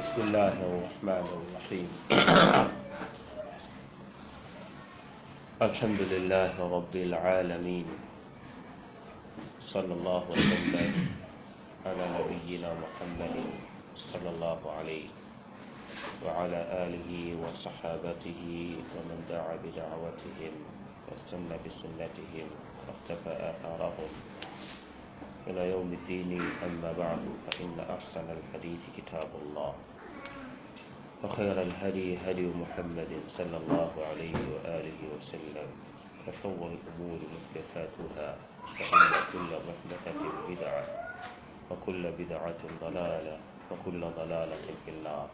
بسم الله الرحمن الرحيم الحمد لله رب العالمين صلى الله وسلم على نبينا محمد صلى الله عليه وعلى آله وصحابته ومن دعا بدعوتهم واستنى بسنتهم واختفى آثارهم إلى يوم الدين أما بعد فإن أحسن الحديث كتاب الله وخير الهدي هدي محمد صلى الله عليه وآله وسلم وشر الأمور محدثاتها فإن كل محدثة بدعة وكل بدعة ضلالة وكل ضلالة في النار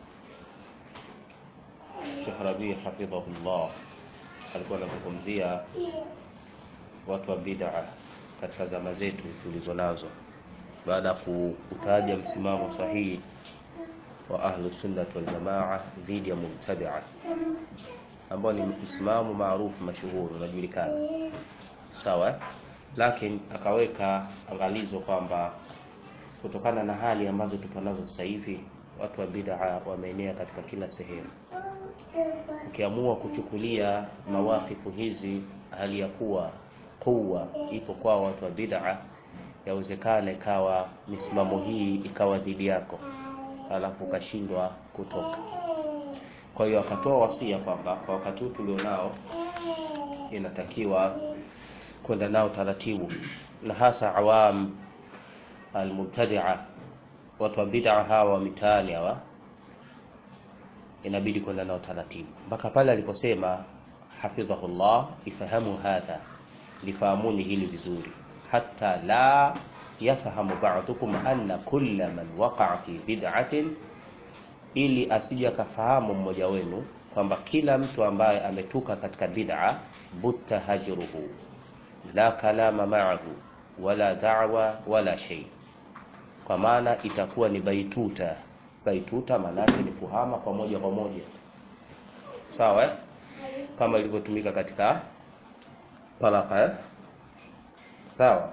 Sheikh Rabi hafidhahullah alikuwa anazungumzia watu wa bid'a katika zama zetu tulizo nazo, baada ya kutaja msimamo sahihi wa ahlu sunnah wal jamaa dhidi ya mubtadia, ambao ni msimamo maarufu mashuhuri unajulikana, sawa. Lakini akaweka angalizo kwamba kutokana na hali ambazo tupo nazo sasa hivi, watu wa bid'a wameenea katika kila sehemu ukiamua kuchukulia mawakifu hizi hali ya kuwa kuwa ipo kwa watu wa bid'a, yawezekana ikawa misimamo hii ikawa dhidi yako, alafu ukashindwa kutoka. Kwa hiyo akatoa wasia kwamba kwa wakati huu tulionao, inatakiwa kwenda nao taratibu, na hasa awam almubtadia, watu wa bid'a hawa mitaani hawa inabidi kwenda nao taratibu mpaka pale aliposema hafidhahullah, ifahamu hadha, lifahamuni hili vizuri, hata la yafahamu ba'dukum anna kulla man waqa'a fi bid'atin, ili asije akafahamu mmoja wenu kwamba kila mtu ambaye ametuka katika bid'a, butta hajruhu la kalama ma'ahu wala da'wa wala shay, kwa maana itakuwa ni baituta baituta maanake ni kuhama kwa moja kwa moja, sawa eh? kama ilivyotumika katika talaka eh? sawa.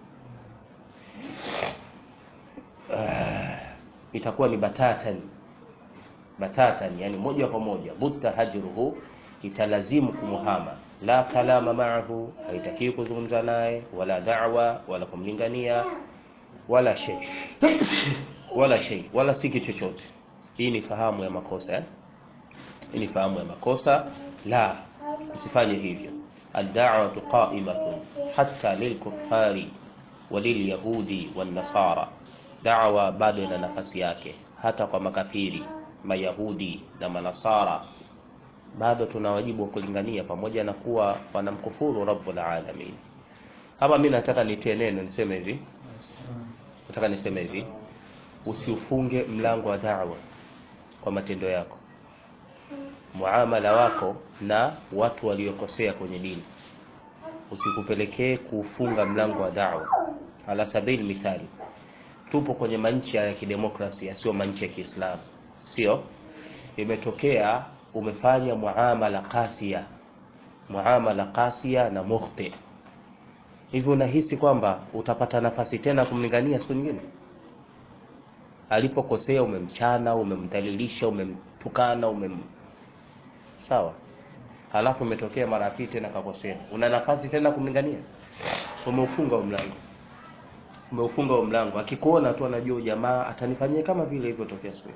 Uh, itakuwa ni batatan batatan, yani moja kwa moja. Butta hajruhu, italazimu kumuhama. La kalama maahu, haitakiwi kuzungumza naye, wala da'wa, wala kumlingania, wala shay wala shay wala si kitu chochote. Hii ni fahamu ya makosa eh? Hii ni fahamu ya makosa. La, usifanye hivyo. Ad-da'watu qa'imatun hatta lilkuffari walilyahudi wan-nasara, da'wa bado ina nafasi yake hata kwa makafiri, mayahudi na manasara, bado tuna wajibu wa kulingania, pamoja na kuwa wanamkufuru rabbul alamin. Hapa mimi nataka nitie neno, niseme hivi, nataka niseme hivi Usiufunge mlango wa da'wa kwa matendo yako, muamala wako na watu waliokosea kwenye dini, usikupelekee kuufunga mlango wa da'wa. Ala sabili mithali, tupo kwenye manchi ya kidemokrasia, sio manchi ya Kiislamu, sio. Imetokea umefanya muamala kasia, muamala kasia na mukhti, hivyo unahisi kwamba utapata nafasi tena kumlingania siku nyingine alipokosea umemchana, umemdhalilisha, umemtukana, umem sawa, halafu umetokea mara ya pili tena kakosea, una nafasi tena kumlingania? Umeufunga huo mlango, umeufunga huo mlango. Akikuona tu anajua jamaa atanifanyia kama vile ilivyotokea siku,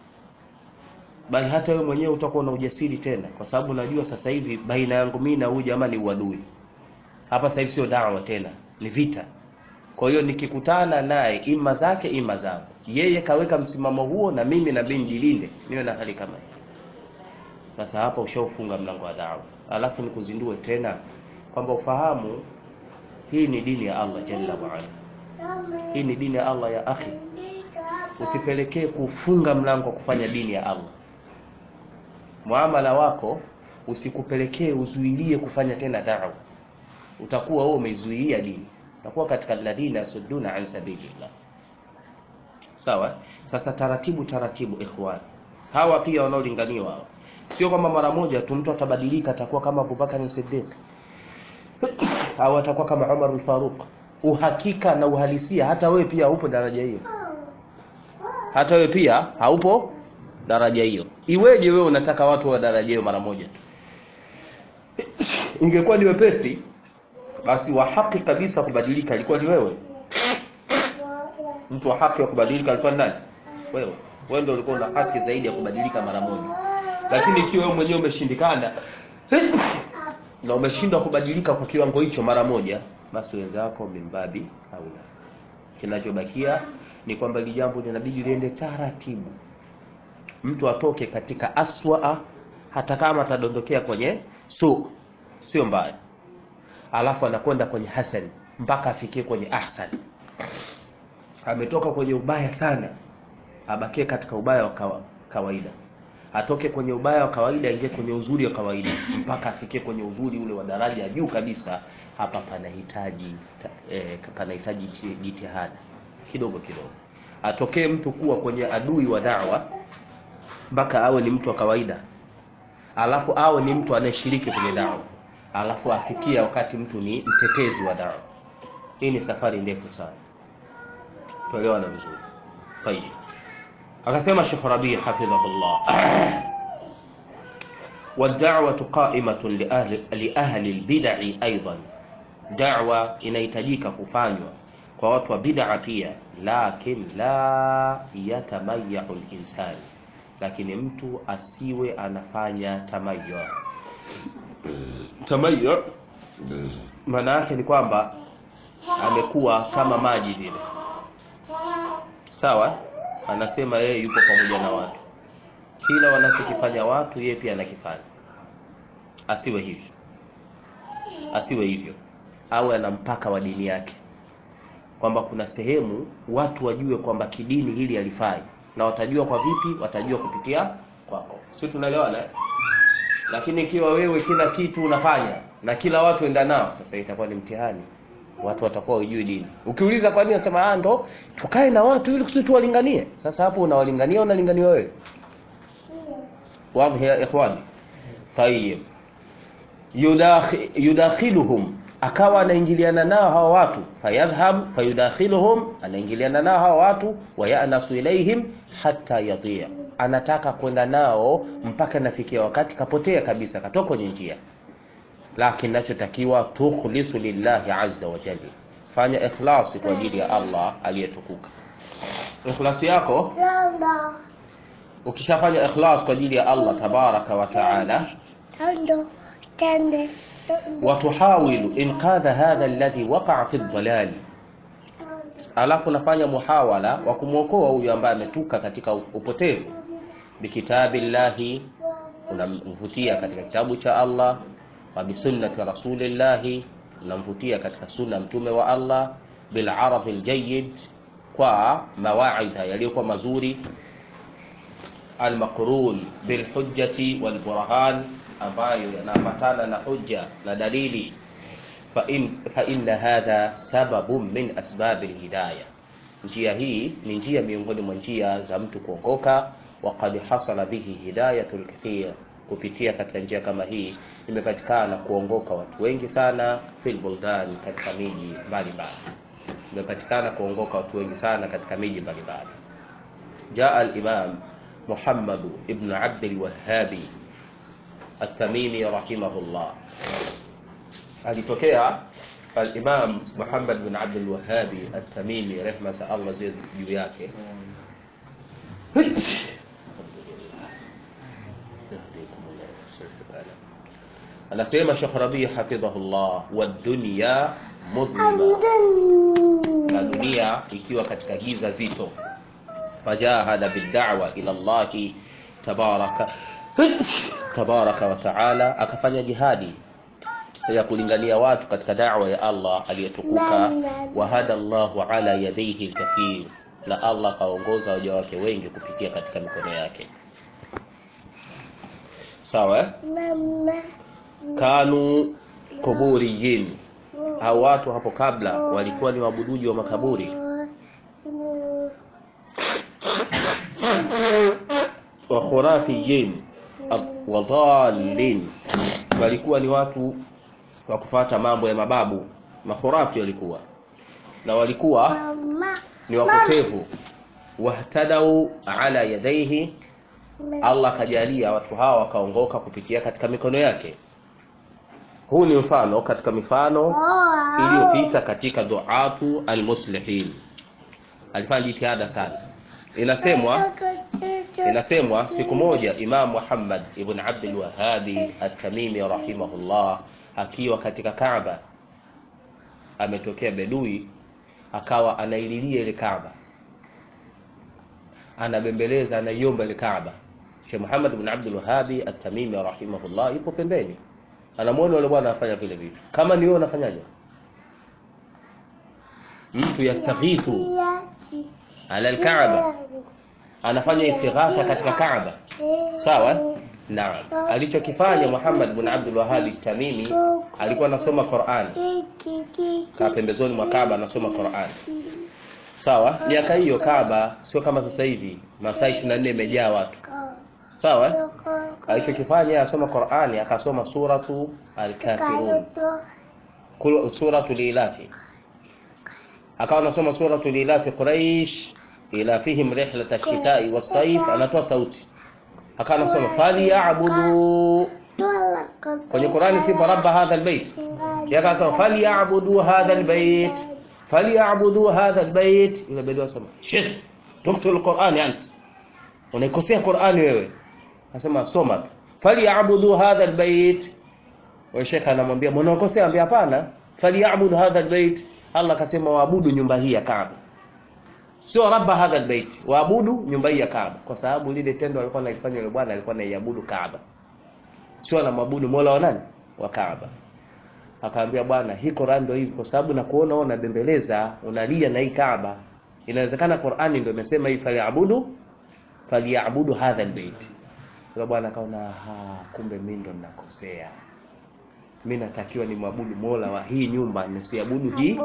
bali hata wewe mwenyewe utakuwa na ujasiri tena, kwa sababu unajua sasa hivi baina yangu mimi na huyu jamaa ni uadui. Hapa sasa hivi sio dawa tena, ni vita. Kwa hiyo nikikutana naye ima zake ima zangu, yeye kaweka msimamo huo, na mimi na mimi nijilinde, niwe na hali kama hiyo. Sasa hapa ushaufunga mlango wa dawa, alafu nikuzindue tena kwamba ufahamu hii ni dini ya Allah jalla wa ala, hii ni dini ya Allah ya akhi. Usipelekee kufunga mlango wa kufanya dini ya Allah. Muamala wako usikupelekee uzuilie kufanya tena dawa, utakuwa wewe umeizuia dini takuwa katika alladhina yasudduna an sabilillah. Sawa. Sasa taratibu taratibu, ikhwan, hawa pia wanaolinganiwa hawa, sio kwamba mara moja tu mtu atabadilika atakuwa kama Abubakar Siddiq au atakuwa kama Umar al-Faruq. Uhakika na uhalisia, hata wewe pia haupo daraja hiyo, hata wewe pia haupo daraja hiyo iweje wewe unataka watu wa daraja hiyo mara moja tu ingekuwa ni wepesi basi wa haki kabisa kubadilika alikuwa ni wewe mtu wa haki wa kubadilika alikuwa ni nani wewe wewe ndio ulikuwa una haki zaidi ya kubadilika mara moja lakini ikiwa wewe mwenyewe umeshindikana na umeshindwa kubadilika kwa kiwango hicho mara moja basi wenzako mimbabi haula kinachobakia ni kwamba hili jambo linabidi liende taratibu mtu atoke katika aswaa hata kama atadondokea kwenye su sio mbaya alafu anakwenda kwenye hasan mpaka afikie kwenye ahsan ametoka kwenye ubaya sana abakie katika ubaya wa kawa, kawaida atoke kwenye ubaya wa kawaida aingie kwenye uzuri wa kawaida mpaka afikie kwenye uzuri ule wa daraja ya juu kabisa hapa panahitaji eh, panahitaji jitihada kidogo kidogo atokee mtu kuwa kwenye adui wa dawa mpaka awe ni mtu wa kawaida alafu awe ni mtu anayeshiriki kwenye dawa alafu afikia wakati mtu ni mtetezi wa dawa hii ni safari ndefu sana tuelewana vizuri tayib akasema Sheikh Rabi hafidhahullah والدعوة قائمة لأهل, لأهل البدع أيضا دعوة inahitajika kufanywa kwa watu wa bid'a pia lakin la yatamayyahu al-insan lakini mtu asiwe anafanya tamayyu tamayyu maana yake ni kwamba amekuwa kama maji vile sawa anasema yeye yuko pamoja na watu kila wanachokifanya watu yeye pia anakifanya asiwe hivyo asiwe hivyo awe ana mpaka wa dini yake kwamba kuna sehemu watu wajue kwamba kidini hili halifai na watajua kwa vipi watajua kupitia kwako si tunaelewana eh? lakini ikiwa wewe kila kitu unafanya na kila watu enda nao sasa itakuwa ni mtihani watu watakuwa hujui dini ukiuliza kwa nini nasema ah ndo tukae na watu ili kusudi tuwalinganie sasa hapo unawalingania unalingania wewe wazi ya ikhwani tayib yudakhiluhum akawa anaingiliana nao hawa watu fayadhhab fayudakhiluhum anaingiliana nao hawa watu wayanasu ilaihim hatta yadhiya anataka kwenda nao mpaka nafikia wakati kapotea kabisa katoka kwenye njia lakini nachotakiwa tukhlisu lillahi azza wa jalla fanya ikhlasi kwa ajili ya Allah aliyetukuka ikhlasi yako ukishafanya ikhlas kwa ajili ya Allah tabaraka wa taala watuhawilu inqadha hadha alladhi waqa'a fi dhalali alafu nafanya muhawala wa kumwokoa huyu ambaye ametuka katika upotevu bikitabillahi unamvutia katika kitabu cha Allah wa bisunnati rasulillahi unamvutia katika sunna mtume wa Allah bil arabi aljayid kwa mawaidha yaliyokuwa mazuri almaqrun bilhujjati walburhan ambayo yanaambatana na hujja na dalili fa in fa inna hadha sababun min asbab alhidayah njia hii ni njia miongoni mwa njia za mtu kuongoka wa qad hasala bihi hidayatul kathir kupitia katika njia kama hii imepatikana kuongoka watu wengi sana fil buldan katika miji mbalimbali imepatikana kuongoka watu wengi sana katika miji mbalimbali jaa al-imam محمد ابن عبد الوهاب التميمي رحمه الله alitokea al-Imam Muhammad bin Abd al-Wahhab at-Tamimi rehma za Allah ziwe juu yake anasema Sheikh Rabi hafidhahullah wad-dunya mudlima na dunia ikiwa katika giza zito fajahada bid'awa ila Allah tabaraka tabaraka wa taala akafanya jihadi ya kulingania watu katika da'wa ya Allah aliyetukuka wa hada Allahu ala yadayhi alkathir na Allah kaongoza waja wake wengi kupitia katika mikono yake sawa eh? kanu kuburiyin hao watu hapo kabla walikuwa ni waabuduji wa makaburi wa khurafiyin wa dhalin walikuwa ni watu wa kufuata mambo ya mababu makhurafi walikuwa na walikuwa ni wapotevu wahtadau ala yadaihi Allah akajalia watu hawa wakaongoka kupitia katika mikono yake. Huu ni mfano katika mifano iliyopita katika duatu almuslihin. Alifanya jitihada sana. Inasemwa inasemwa siku moja Imam Muhammad ibn Abdul Wahhabi at-Tamimi rahimahullah akiwa katika Kaaba ametokea bedui akawa anaililia ile Kaaba anabembeleza anaiomba ile Kaaba Sheikh Muhammad ibn Abdul Wahhabi at-Tamimi rahimahullah yupo pembeni anamwona yule bwana anafanya vile vitu kama ni wewe unafanyaje mtu yastaghithu ala al-Kaaba anafanya istighatha katika Kaaba sawa naam alichokifanya Muhammad ibn Abdul Wahhab Tamimi alikuwa anasoma Qur'an kaa pembezoni mwa Kaaba anasoma Qur'an sawa miaka hiyo Kaaba sio kama sasa hivi masaa 24 imejaa watu sawa alichokifanya asoma Qur'ani akasoma suratu al-kafirun suratu lilafi akawa anasoma suratu lilafi Quraish ila fihim rihlat ash-shita'i was-sayf anatoa sauti akawa anasema falyabudu kwenye Qur'ani sipo rabba hadha albayt yakasema falyabudu hadha albayt falyabudu hadha albayt ile bado asema sheikh tuftu alquran ant unaikosea Qur'ani wewe anasema soma falyabudu hadha albayt wa sheikh anamwambia mbona unakosea ambia hapana falyabudu hadha albayt Allah akasema waabudu nyumba hii ya Kaaba sio rabba hadha albayt waabudu nyumba hii ya Kaaba kwa sababu lile tendo alikuwa analifanya yule bwana alikuwa anaiabudu Kaaba sio anamwabudu Mola wa nani wa Kaaba akaambia bwana hii Qur'an ndio hivi kwa sababu nakuona wewe unabembeleza unalia na hii Kaaba inawezekana Qur'ani ndio imesema hii faliabudu faliabudu hadha albayt kwa bwana akaona ha kumbe mimi ndo ninakosea mimi natakiwa ni mwabudu Mola wa hii nyumba nisiabudu hii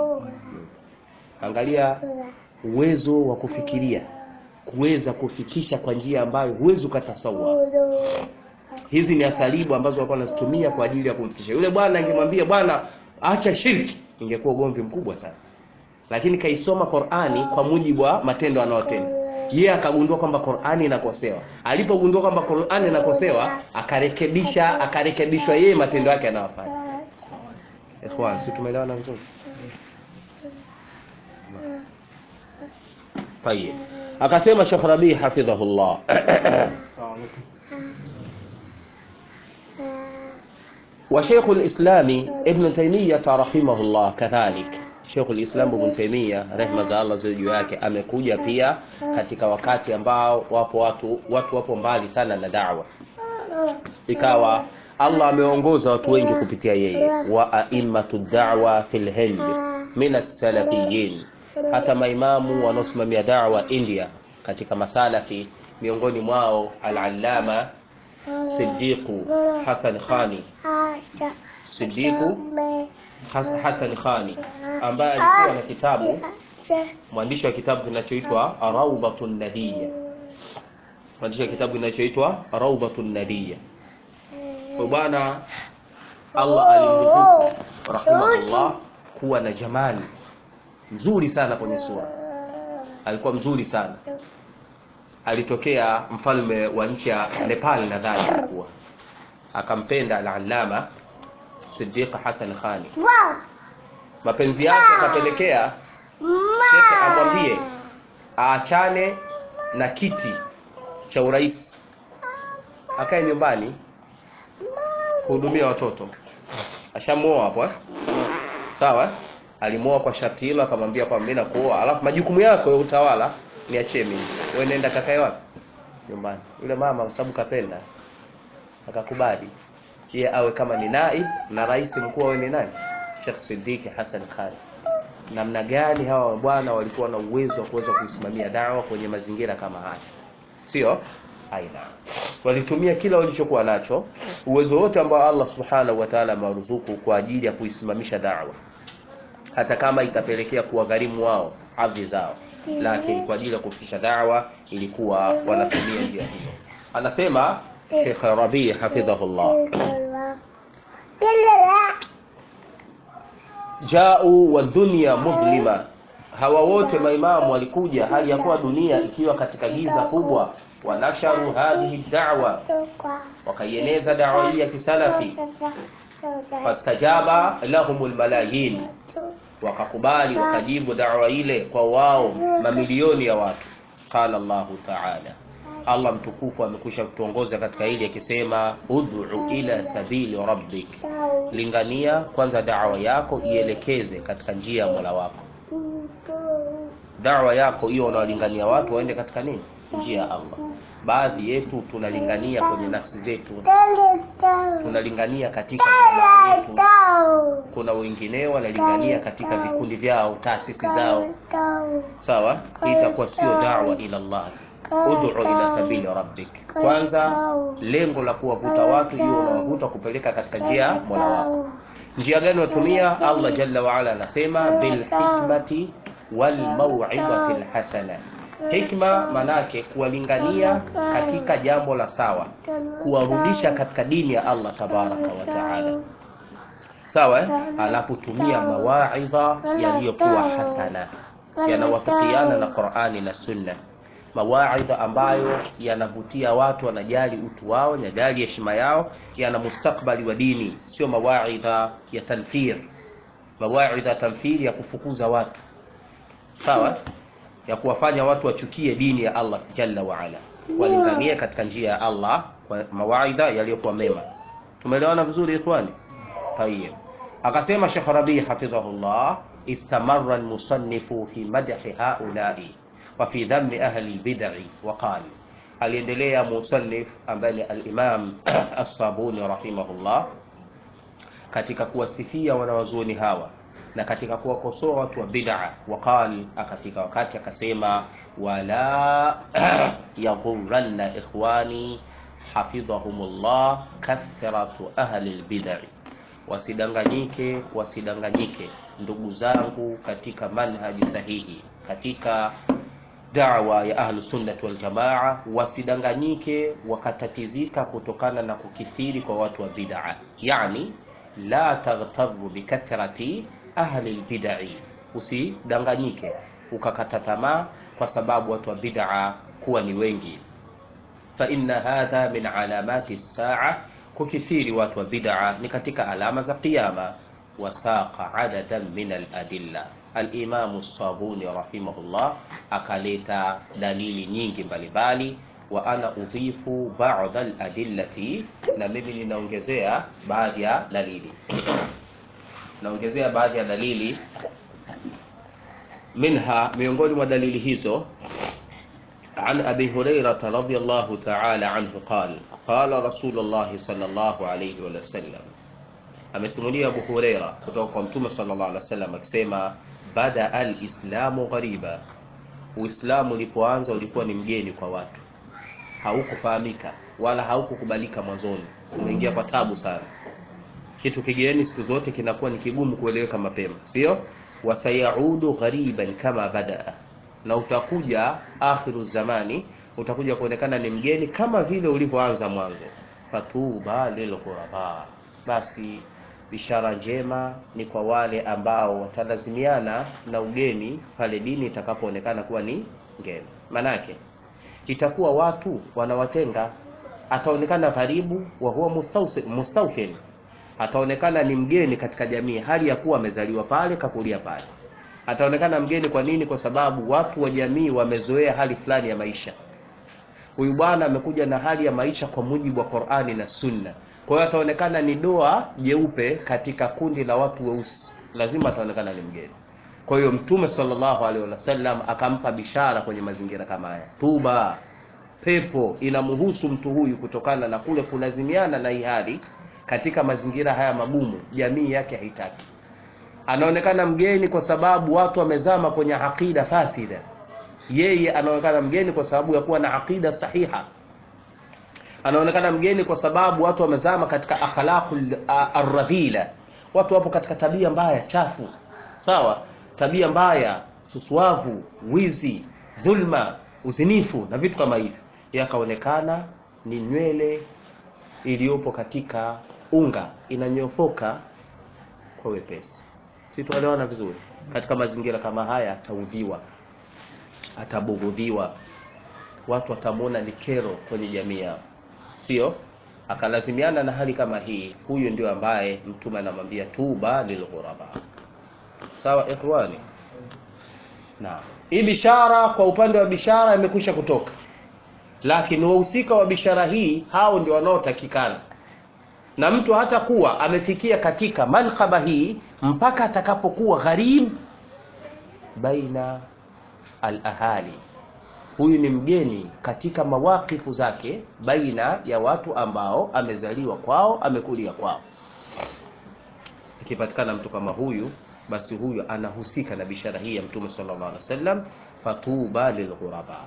angalia uwezo wa kufikiria kuweza kufikisha kwa njia ambayo huwezi ukatasawwa hizi ni asalibu ambazo walikuwa wanazitumia kwa ajili ya kumfikisha yule bwana angemwambia bwana acha shirki ingekuwa ugomvi mkubwa sana lakini kaisoma Qur'ani kwa mujibu wa matendo anayotenda yeye akagundua kwamba Qur'ani inakosewa alipogundua kwamba Qur'ani inakosewa akarekebisha akarekebishwa yeye matendo yake anayofanya ikhwan si tumeelewana vizuri طيب akasema Sheikh Rabi hafidhahullah وشيخ الإسلام ابن تيمية رحمه الله كذلك Sheikh al-Islam Ibn Taymiyyah rehma za Allah ziwe juu yake amekuja pia katika wakati ambao wapo watu watu wapo mbali sana na da'wa ikawa Allah ameongoza watu wengi kupitia yeye wa a'immatu da'wa fil Hind min as-salafiyyin hata maimamu wanaosimamia da'wa India katika masalafi miongoni mwao al-allama Siddiqu Hassan Khani Siddiqu Has, Hassan Khani ambaye alikuwa na kitabu mwandishi wa kitabu kinachoitwa Rawdatun Nadiyya mwandishi wa kitabu kinachoitwa Rawdatun Nadiyya kwa bwana Allah alimruzuku rahimahullah kuwa na jamani mzuri sana kwenye sura alikuwa mzuri sana alitokea mfalme wa nchi ya Nepal nadhani alikuwa akampenda al-allama Siddiq Hassan Khani mapenzi yake akapelekea shekhe amwambie aachane na kiti cha urais akae nyumbani kuhudumia watoto ashamuoa hapo sawa alimuoa kwa sharti hilo akamwambia kwamba mimi nakuoa alafu majukumu yako ya utawala niachie mimi wewe nenda kakae wapi nyumbani yule mama kwa sababu kapenda akakubali yeye awe kama ni naib na rais mkuu awe ni nani Sheikh Siddiq Hassan Khan namna gani hawa bwana walikuwa na uwezo wa kuweza kuisimamia dawa kwenye mazingira kama haya sio aina walitumia kila walichokuwa nacho uwezo wote ambao Allah subhanahu wa ta'ala amewaruzuku kwa ajili ya kuisimamisha dawa hata kama itapelekea kuwagharimu wao ardhi zao lakini kwa ajili ya kufikisha dawa ilikuwa wanatumia njia hiyo anasema Sheikh Rabi hafidhahullah jau wa dunya mudlima hawa wote maimamu walikuja hali ya kuwa dunia ikiwa katika giza kubwa wanasharu hadhihi da'wa wakaieneza dawa hii ya kisalafi fastajaba lahumul malayin wakakubali wakajibu dawa ile kwa wao mamilioni ya watu qala Allahu ta'ala Allah mtukufu amekwisha kutuongoza katika hili akisema ud'u ila sabili rabbik lingania kwanza dawa yako ielekeze katika njia ya Mola wako dawa yako hiyo unawalingania watu waende katika nini njia ya Allah baadhi yetu tunalingania kwenye nafsi zetu tunalingania katika jamaa yetu kuna wengineo wanalingania katika vikundi vyao taasisi zao sawa hii itakuwa sio dawa ila Allah ud'u ila sabili rabbik kwanza lengo la kuwavuta watu hiyo unawavuta kupeleka katika njia Mola wako njia gani unatumia Allah jalla wa ala anasema bil hikmati wal mau'izati al hasana hikma manake kuwalingania katika jambo la sawa kuwarudisha katika dini ya Allah tabaraka wa taala sawa eh? alafu tumia mawaidha yaliyokuwa hasana yanawafikiana na Qur'ani na Sunna mawaidha ambayo yanavutia watu wanajali utu wao wanajali heshima yao yana mustakbali wa dini sio mawaidha ya tanfir mawaidha ya tanfir ya kufukuza watu sawa ya kuwafanya watu wachukie dini ya Allah jalla wa ala walinganie katika njia ya Allah kwa mawaidha yaliyokuwa mema tumeelewana vizuri ikhwani tayeb akasema Sheikh Rabi hafidhahullah istamarra almusannifu fi madhi haula'i wa fi dhammi ahli albid'i wa qala aliendelea musannif ambaye ni al-Imam As-Sabuni rahimahullah katika kuwasifia wanawazuoni hawa na katika kuwakosoa watu wa bid'a waqal akafika wakati akasema wala yaghurranna ikhwani hafidhahumullah kathratu ahli albid'i wasidanganyike wasidanganyike ndugu zangu katika manhaji sahihi katika da'wa ya ahlu sunnati wal jamaa wasidanganyike wakatatizika kutokana na kukithiri kwa watu wa bid'a yani la taghtaru bikathrati ahli albid'i usidanganyike ukakata tamaa kwa sababu watu wa bid'a kuwa ni wengi fa inna hadha min alamati saa kukithiri watu wa bid'a ni katika alama za kiyama wasaqa adadan min aladilla al-Imam as-Sabuni rahimahullah akaleta dalili nyingi mbalimbali wa ana udhifu ba'd al-adillati na mimi ninaongezea baadhi ya dalili naongezea baadhi ya dalili minha miongoni mwa dalili hizo عن أبي هريرة رضي الله تعالى عنه قال قال رسول الله صلى الله عليه وسلم amesimulia Abu Huraira kutoka kwa Mtume sallallahu alaihi wasallam akisema bada al-islamu ghariba Uislamu ulipoanza ulikuwa ni mgeni kwa watu haukufahamika wala haukukubalika mwanzoni umeingia kwa tabu sana kitu kigeni siku zote kinakuwa ni kigumu kueleweka mapema sio wasayaudu ghariban kama badaa na utakuja akhiru zamani utakuja kuonekana ni mgeni kama vile ulivyoanza mwanzo fatuba lilghuraba basi bishara njema ni kwa wale ambao watalazimiana na ugeni pale dini itakapoonekana kuwa ni ngeni manake itakuwa watu wanawatenga ataonekana karibu wa huwa mustawfin ataonekana ni mgeni katika jamii hali ya kuwa amezaliwa pale kakulia pale ataonekana mgeni kwa nini kwa sababu watu wa jamii wamezoea hali fulani ya maisha huyu bwana amekuja na hali ya maisha kwa mujibu wa Qur'ani na Sunna kwa hiyo ataonekana ni doa jeupe katika kundi la watu weusi lazima ataonekana ni mgeni kwa hiyo mtume sallallahu alaihi wasallam akampa bishara kwenye mazingira kama haya tuba pepo inamhusu mtu huyu kutokana na kule kulazimiana na hali katika mazingira haya magumu jamii yake haitaki anaonekana mgeni kwa sababu watu wamezama kwenye aqida fasida yeye anaonekana mgeni kwa sababu ya kuwa na aqida sahiha anaonekana mgeni kwa sababu watu wamezama katika akhlaqul arradhila watu wapo katika tabia mbaya chafu sawa tabia mbaya suswavu wizi dhulma uzinifu na vitu kama hivyo yakaonekana ni nywele iliyopo katika unga inanyofoka kwa wepesi si tuelewana vizuri katika mazingira kama haya ataudhiwa atabughudhiwa watu watamwona ni kero kwenye jamii yao sio akalazimiana na hali kama hii huyu ndio ambaye mtume anamwambia tuba lilghuraba sawa ikhwani na hii bishara kwa upande wa bishara imekwisha kutoka lakini wahusika wa bishara hii hao ndio wanaotakikana na mtu hata kuwa amefikia katika mankhaba hii mpaka atakapokuwa gharib baina alahali huyu ni mgeni katika mawakifu zake baina ya watu ambao amezaliwa kwao amekulia kwao ikipatikana mtu kama huyu basi huyu anahusika na bishara hii ya mtume sallallahu alaihi wasallam fatuba lilghuraba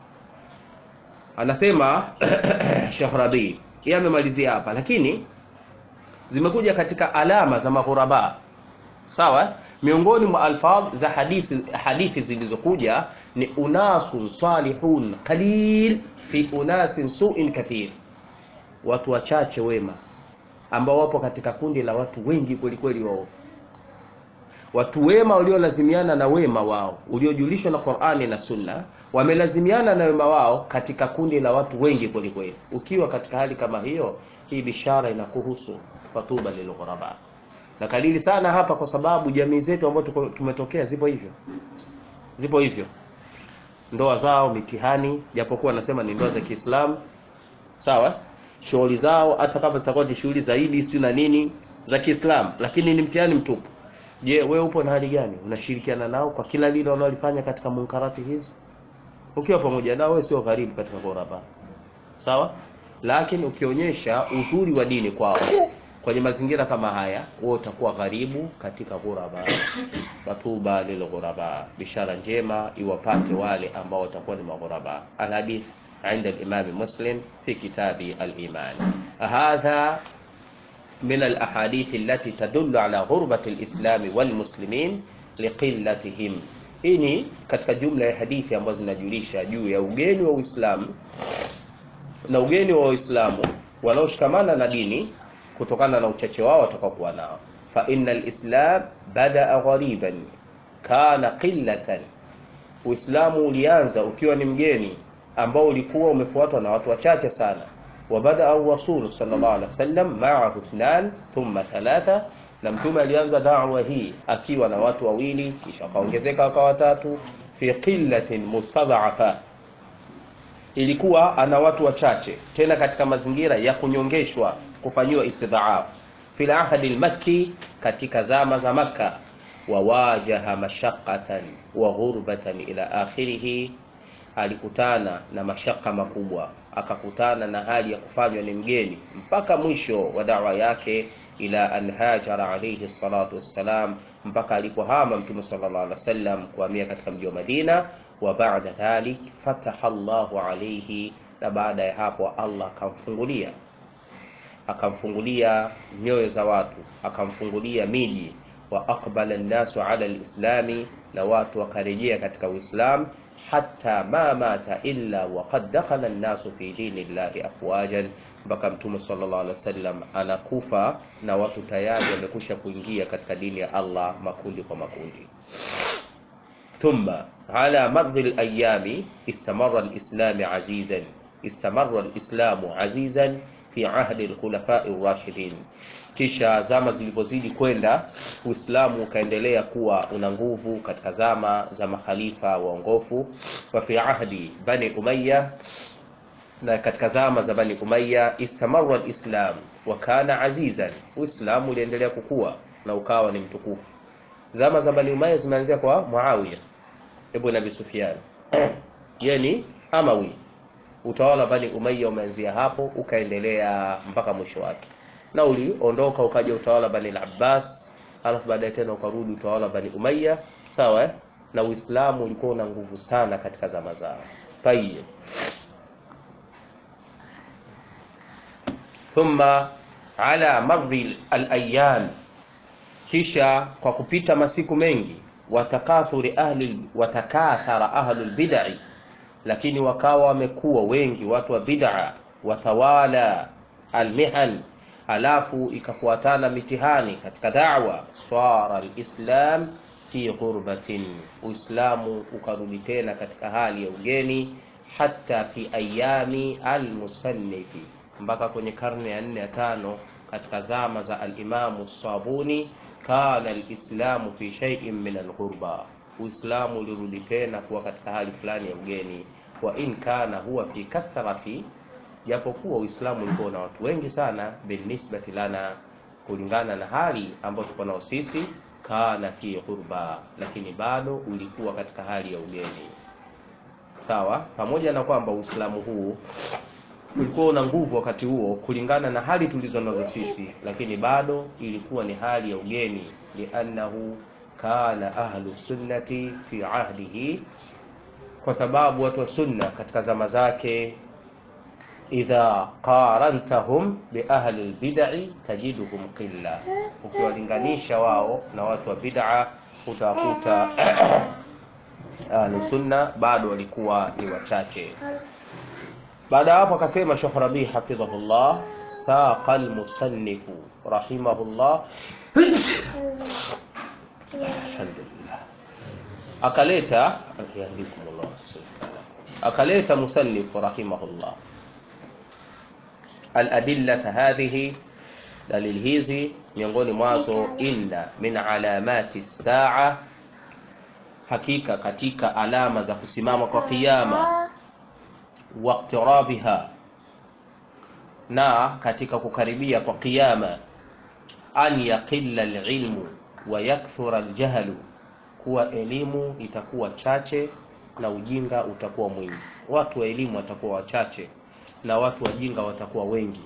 anasema Sheikh Rabi yeye amemalizia hapa lakini zimekuja katika alama za maghuraba sawa miongoni mwa alfadh za hadithi hadithi zilizokuja ni unasun salihun qalil fi unasin su'in kathir watu wachache wema ambao wapo katika kundi la watu wengi kweli kweli wao watu wema waliolazimiana na wema wao uliojulishwa na Qur'ani na Sunna wamelazimiana na wema wao katika kundi la watu wengi kweli kweli ukiwa katika hali kama hiyo hii bishara inakuhusu fatuba lilghuraba na kalili sana hapa kwa sababu jamii zetu ambazo tumetokea zipo hivyo zipo hivyo ndoa zao mitihani japokuwa nasema ni ndoa za Kiislamu sawa shughuli zao hata kama zitakuwa ni shughuli zaidi si na nini za Kiislamu lakini ni mtihani mtupu je wewe upo na hali gani unashirikiana nao kwa kila lile wanalofanya katika munkarati hizi ukiwa pamoja nao wewe sio karibu katika ghuraba sawa lakini ukionyesha uzuri wa dini kwao kwenye mazingira kama haya wewe utakuwa gharibu katika ghuraba watuba lil ghuraba bishara njema iwapate wale ambao watakuwa ni maghuraba alhadith عند الإمام مسلم في كتاب الإيمان هذا من الأحاديث التي تدل على غربة الإسلام والمسلمين لقلتهم hii ni katika jumla ya hadithi ambazo zinajulisha juu ya ugeni wa Uislamu na ugeni wa Waislamu wanaoshikamana na dini kutokana na uchache wao watakaokuwa nao fa innal islam badaa ghariban kana qillatan Uislamu ulianza ukiwa ni mgeni ambao ulikuwa umefuatwa na watu wachache sana وبدا الرسول صلى الله عليه وسلم معه اثنان ثم ثلاثه na mtume alianza da'wa hii akiwa na watu wawili kisha akaongezeka wakawa watatu fi qillatin mustad'afa ilikuwa ana watu wachache tena katika mazingira ya kunyongeshwa kufanyiwa istidhaf fil ahdi al-makki katika zama za makka wawajaha mashaqqatan wa ghurbatan ila akhirih alikutana na mashaka makubwa akakutana na hali ya kufanywa ni mgeni mpaka mwisho wa dawa yake ila an hajara alayhi salatu wassalam mpaka alipohama mtume sallallahu alaihi wasallam kuhamia katika mji wa Madina wa baada dhalik fataha Allahu alayhi na baada ya hapo Allah akamfungulia akamfungulia nyoyo za watu akamfungulia miji wa aqbala an-nasu ala al-islami na watu wakarejea katika Uislamu hatta ma mata illa waqad dakhala an-nasu fi dinillahi afwajan mpaka mtume sallallahu alaihi wasallam anakufa na watu tayari wamekusha kuingia katika dini ya Allah makundi kwa makundi thumma ala madhi al-ayami istamarra al-islam azizan istamarra al-islamu azizan fi ahdi al-khulafa ar-rashidin kisha zama zilipozidi kwenda Uislamu ukaendelea kuwa una nguvu katika zama za makhalifa waongofu wa fi ahdi bani Umayya na katika zama za bani Umayya istamarra alislam wa kana azizan Uislamu uliendelea kukua na ukawa ni mtukufu zama za bani Umayya zimeanzia kwa Muawiya ibn Abi Sufyan yani Amawi utawala bani Umayya umeanzia hapo ukaendelea mpaka mwisho wake na uliondoka ukaja utawala bani al-Abbas alafu baadaye tena ukarudi utawala bani Umayya sawa eh? na Uislamu ulikuwa una nguvu sana katika zama zao tayyib thumma ala marri al-ayyam kisha kwa kupita masiku mengi watakathuri ahli watakathara ahli al-bid'i lakini wakawa wamekuwa wengi watu wa bid'a wathawala al-mihan alafu ikafuatana mitihani katika da'wa swara alislam fi ghurbatin uislamu ukarudi tena katika hali ya ugeni hatta fi ayami almusannifi, mpaka kwenye karne ya nne ya tano katika zama za alimamu Sabuni, kana alislamu fi shay'in min alghurba, Uislamu ulirudi tena kuwa katika hali fulani ya ugeni. Wa in kana huwa fi kathrati, japokuwa Uislamu ulikuwa na watu wengi sana, binisbati lana, kulingana na hali ambayo tuko nao sisi, kana fi ghurba, lakini bado ulikuwa katika hali ya ugeni. Sawa, pamoja na kwamba Uislamu huu ulikuwa una nguvu wakati huo kulingana na hali tulizo nazo sisi, lakini bado ilikuwa ni hali ya ugeni, liannahu kana ahlu sunnati fi ahdihi, kwa sababu watu wa sunna katika zama zake, idha qarantahum bi ahli albid'i tajiduhum qilla, ukiwalinganisha wao na watu wa bid'a utawakuta ahlu sunna bado walikuwa ni wachache. Baada ya hapo akasema Sheikh Rabi hafidhahullah, saqa almusannifu rahimahullah, alhamdulillah, akaleta yahdikumullah, akaleta musannifu rahimahullah aladillata hadhihi, dalili hizi miongoni mwazo, inna min alamati saa, hakika katika alama za kusimama kwa kiyama waqtirabiha na katika kukaribia kwa kiyama, an yaqilla alilmu wa yakthura aljahlu, kuwa elimu itakuwa chache na ujinga utakuwa mwingi. Watu wa elimu watakuwa wachache na watu wajinga watakuwa wengi.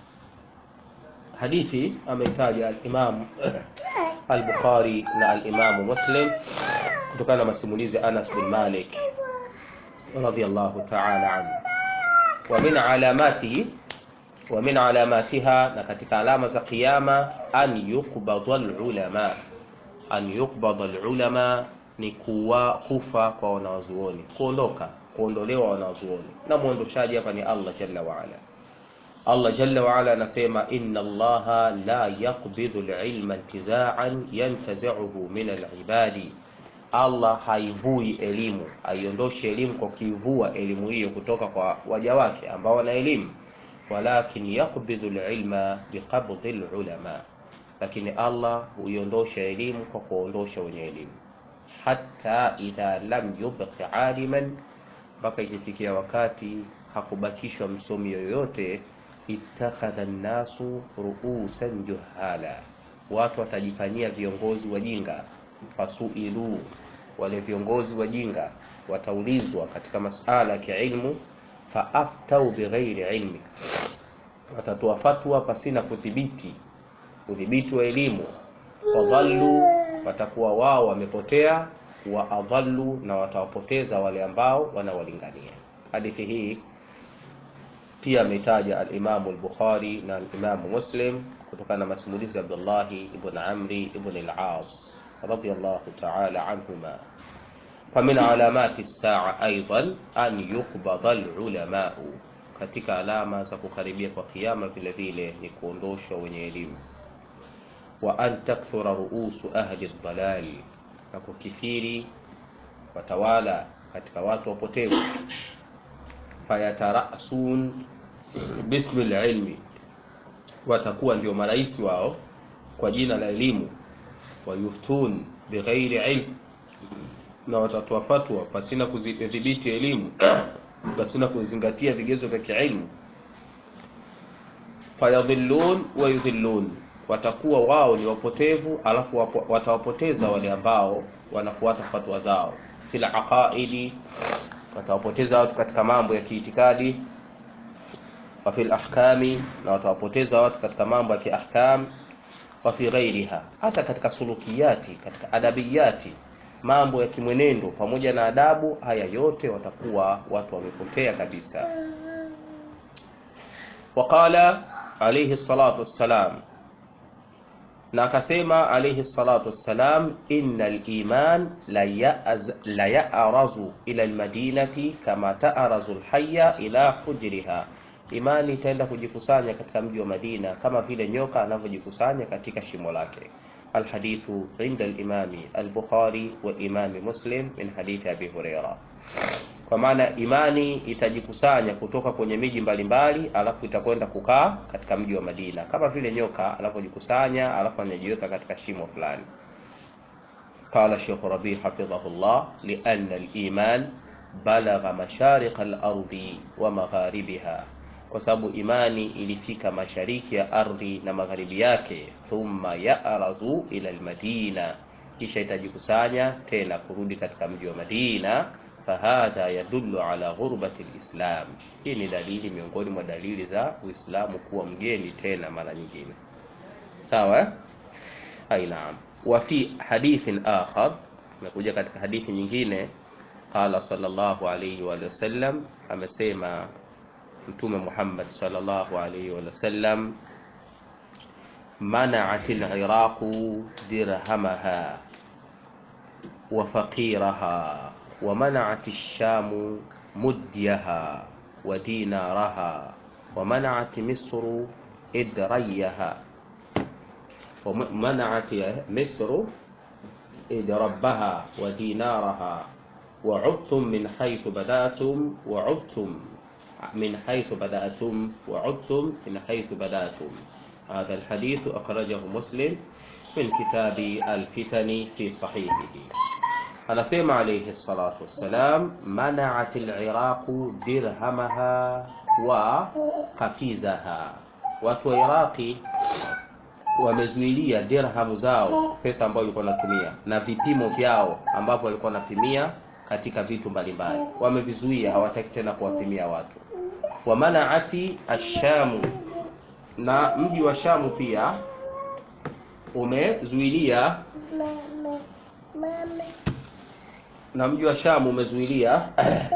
Hadithi ameitaja al-Imam al-Bukhari na al-Imam Muslim kutokana na masimulizi Anas bin Malik radhiyallahu ta'ala anhu. Wa min alamatihi wa min alamatiha, na katika alama za kiyama, an yuqbada alulama, an yuqbada alulama ni kuwa kufa kwa wanawazuoni, kuondoka, kuondolewa wanawazuoni, na muondoshaji hapa ni Allah jalla wa ala. Allah jalla wa ala anasema inna Allaha la yaqbidu alilma intiza'an yantazi'uhu min alibadi Allah haivui elimu, haiondoshi elimu kwa kuivua elimu hiyo kutoka kwa waja wake ambao wana elimu, walakin yaqbidhu alilma biqabdhi alulama, lakini Allah huiondosha elimu kwa kuondosha wenye elimu. Hatta idha lam yubqi aliman, mpaka ikifikia wakati hakubakishwa msomi yoyote, ittakhadha an-nasu ru'usan juhala, watu watajifanyia viongozi wajinga fasuilu wale viongozi wajinga wataulizwa katika masala ya kiilmu, faaftau bighairi ilmi, watatoa fatwa pasina kudhibiti udhibiti wa elimu. Wadhallu, watakuwa wao wamepotea, wa adhallu, na watawapoteza wale ambao wanawalingania. Hadithi hii pia ametaja al-Imamu al-Bukhari na al-Imamu Muslim kutokana na masimulizi ya Abdullahi ibn Amri ibn al-As radiyallahu ta'ala anhuma. Wa min alamati saa aidan an yuqbada al-ulamau, katika alama za kukaribia kwa kiyama vile vile ni kuondoshwa wenye elimu. Wa an takthura ruusu ahli ad-dalal, na kukithiri watawala katika watu wapotevu. Fayatarasun bismi al-ilmi, watakuwa ndio marais wao kwa jina la elimu wayuftun bighairi ilm, na watatoa fatwa pasina kudhibiti elimu pasina kuzingatia vigezo vya kiilmu. Fayadhillun wa yudhillun, watakuwa wao ni wapotevu, alafu wapo, watawapoteza wale ambao wanafuata fatwa zao. Fil aqaidi, watawapoteza watu katika mambo ya kiitikadi. Wa fil ahkami, na watawapoteza watu katika mambo ya kiahkam wa fi ghairiha, hata katika sulukiyati, katika adabiyati, mambo ya kimwenendo pamoja na adabu, haya yote watakuwa watu wamepotea kabisa. Waqala alayhi salatu wassalam, na akasema alayhi salatu wassalam, innal iman la ya'razu ila almadinati kama ta'razu alhayya ila hujriha Imani itaenda kujikusanya katika mji wa Madina kama vile nyoka anavyojikusanya katika shimo lake. Alhadithu inda al-Imami al-Bukhari wa Imami Muslim min hadithi Abi Huraira. kwa maana imani itajikusanya kutoka kwenye miji mbalimbali alafu itakwenda kukaa katika mji wa Madina kama vile nyoka anapojikusanya alafu anajiweka katika shimo fulani قال شيخ ربيع حفظه الله لأن الإيمان بلغ مشارق الأرض ومغاربها kwa sababu imani ilifika mashariki ya ardhi na magharibi yake thumma yarazu ila almadina kisha itajikusanya tena kurudi katika mji wa Madina fahadha yadullu ala ghurbati alislam hii ni dalili miongoni mwa dalili za Uislamu kuwa mgeni tena mara nyingine sawa eh? ai naam wa fi hadithin akhar nakuja katika hadithi nyingine qala sallallahu alayhi wa sallam amesema mtume Muhammad sallallahu alayhi wa sallam منعت العراق درهمها وفقيرها ومنعت الشام مديها ودينارها ومنعت مصر إدريها ومنعت مصر إدربها ودينارها وعدتم من حيث بدأتم وعدتم من حيث بدأتم وعدتم من حيث بدأتم هذا الحديث أخرجه مسلم من كتاب الفتن في صحيحه anasema alayhi salatu wassalam manaat aliraqu dirhamaha wa kafizaha watu wa iraqi wamezuilia dirhamu zao pesa ambayo walikuwa wanatumia na vipimo vyao ambavyo walikuwa wanapimia katika vitu mbalimbali wamevizuia hawataki tena kuwapimia watu wa manaati ashamu na mji wa shamu pia umezuilia na mji wa Shamu umezuilia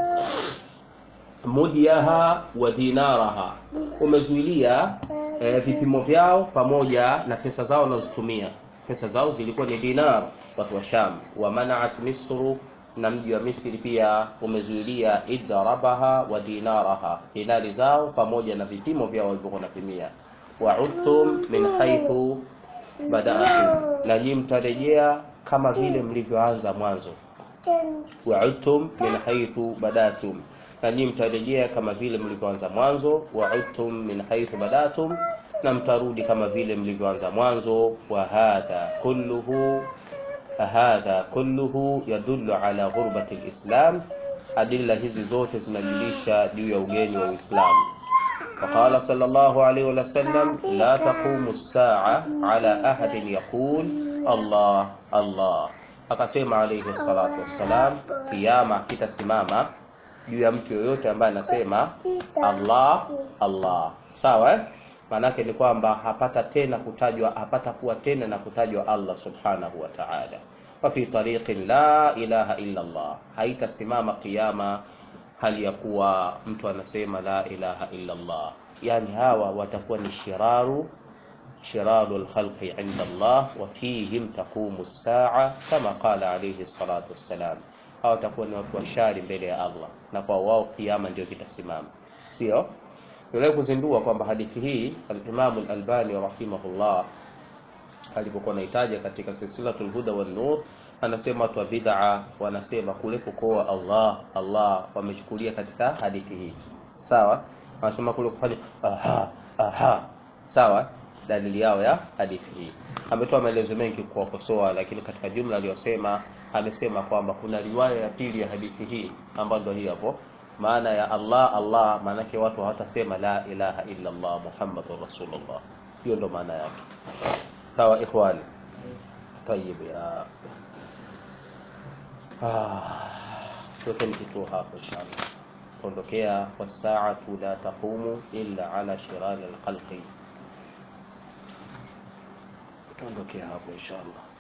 mudhiaha wa dinaraha, umezuilia e, vipimo vyao pamoja na pesa zao wanazotumia. Pesa zao zilikuwa ni dinar, watu wa Sham. Wa manaat Misru, na mji wa Misri pia umezuilia idrabaha wa dinaraha, dinari zao pamoja na vipimo vyao walivyokuwa wanapimia. Wa udtum min haithu badaatum, na nyinyi mtarejea kama vile mlivyoanza mwanzo wa'udtum min haythu badatum, na nyinyi mtarejea kama vile mlivyoanza mwanzo. Wa'udtum min haythu badatum, na mtarudi kama vile mlivyoanza mwanzo. Wa hadha kulluhu hadha kulluhu yadullu ala ghurbati alislam, adilla hizi zote zinajulisha juu ya ugeni wa Uislamu. وقال صلى الله عليه وسلم لا تقوم الساعة على أحد يقول الله الله akasema alayhi salatu wassalam, kiyama kitasimama juu ya mtu yoyote ambaye anasema Allah Allah. Sawa eh? Maanake ni kwamba hapata tena kutajwa, hapata kuwa tena na kutajwa Allah subhanahu wa ta'ala. Wa fi tariqin la ilaha illa Allah, haitasimama kiyama hali ya kuwa mtu anasema la ilaha illa Allah. Yani hawa watakuwa ni shiraru شرار الخلق عند الله وفيهم تقوم الساعة كما قال عليه الصلاة والسلام au watakuwa ni watu washari mbele ya Allah na kwa wao kiama ndio kitasimama sio yule kuzindua kwamba hadithi hii al-Imam al-Albani rahimahullah alipokuwa anahitaja katika silsilatul huda wan nur anasema watu wa bid'a wanasema kule kukoa Allah Allah wamechukulia katika hadithi hii sawa wanasema kule kufanya aha aha sawa dalili yao ya hadithi hii. Ametoa maelezo mengi kuwakosoa, lakini katika jumla aliyosema, amesema kwamba kuna riwaya ya pili ya hadithi hii ambayo ndio hii hapo, maana ya Allah Allah, maanake watu hawatasema la ilaha illa Allah Muhammadur Rasulullah. Hiyo ndo maana yake. Sawa ikhwani? Tayyib ya ah, tuwekeni kituo hapo inshallah. Kuondokea wasaatu la taqumu illa ala shirari alkhalqi tuondokea hapo inshallah